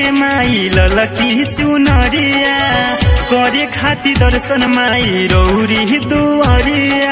माई ललकी चुनरिया करे खाती दर्शन माई रौरी दुआरिया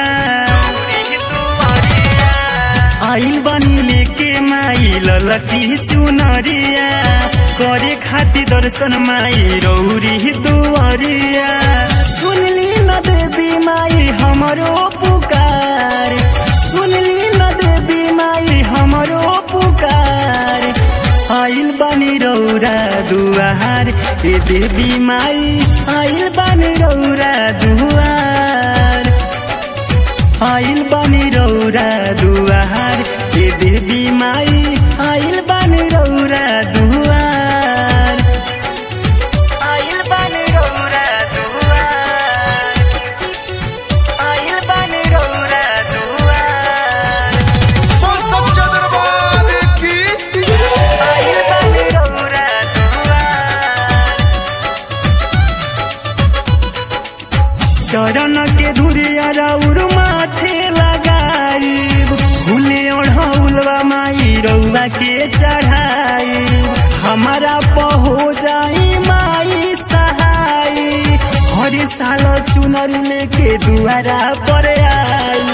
आइल बनी लेके माई ललकी चुनरिया करे खाती दर्शन माई रौरी दुआरिया सुनली न देवी माई हमरो पुकार सुनली न देवी माई हमरो पुकार आइल बानी रौरा दुआर ए देवी माई आइल बानी रौरा दुआर आइल बानी रौरा दुआर ए देवी माई आइल बानी रौरा दुआर आइल बानी रौरा दुआर आइल बानी रौरा दुआर बोल सच्चा दरबार की आइल बानी रौरा दुआर चरण के धुरिया राउर माथे लगाई भूले ओढ़ौलवा माई रौवा के चढ़ाई हमारा पहो जाई माई सहाई हर साल चुनर लेके दुआरा पर आई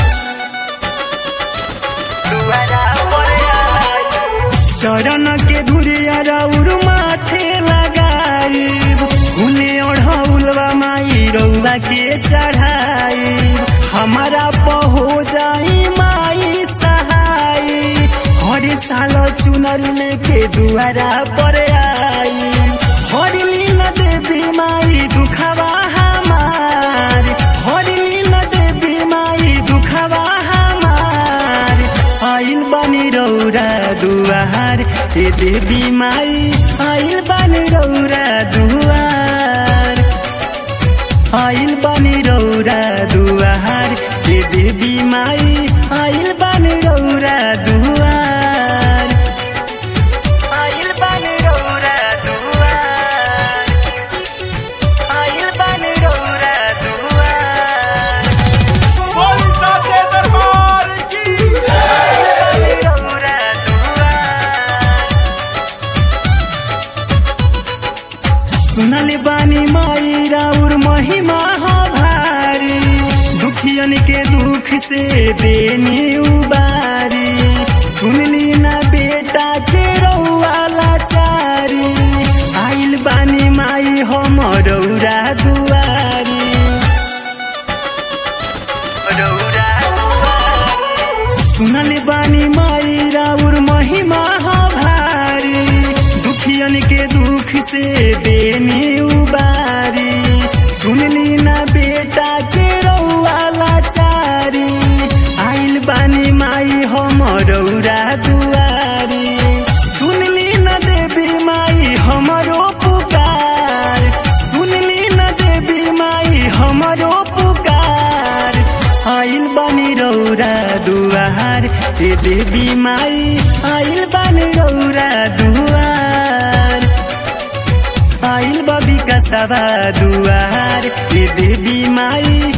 दुआरा पर आई चरण के धुरिया राउर माथे लगाई भूले ओढ़ौलवा माई रौवा के चढ़ाई हमारा पहो जाई माई सहाई हर साल चुनर लेके दुआरा पर आई हर लीला देवी माई दुखवा हमार हर लीला देवी माई दुखवा हमार आइल बानी रौरा दुआर ए देवी माई आइल बानी रौरा दुआर आइल बानी रौरा दुआर ए देवी माई आइल बानी रौरा दुआर आइल बानी रौरा दुआर आइल बानी रौरा दुआर बोल सच्चे दरबार की रौरा दुआर सुनल बानी माई राउर महिमा हो भारी दुखियन के दुख से देनी उबारी सुनली ना बेटा के रौआ लाचारी आइल बानी माई हम रौरा दुआरी रौरा दुआरी सुनल बानी माई राउर महिमा हो भारी दुखियन के दुख से देनी उबारी सुनली ना बेटा के रौआ लाचारी आइल बानी माई हम रौरा दुआरी सुनली न देवी माई हमरो पुकार सुनली न देवी माई हमरो पुकार आइल बानी रौरा दुआर ए देवी माई आइल बानी रौरा दुआर आइल बबी का सवा दुआर ए देवी माई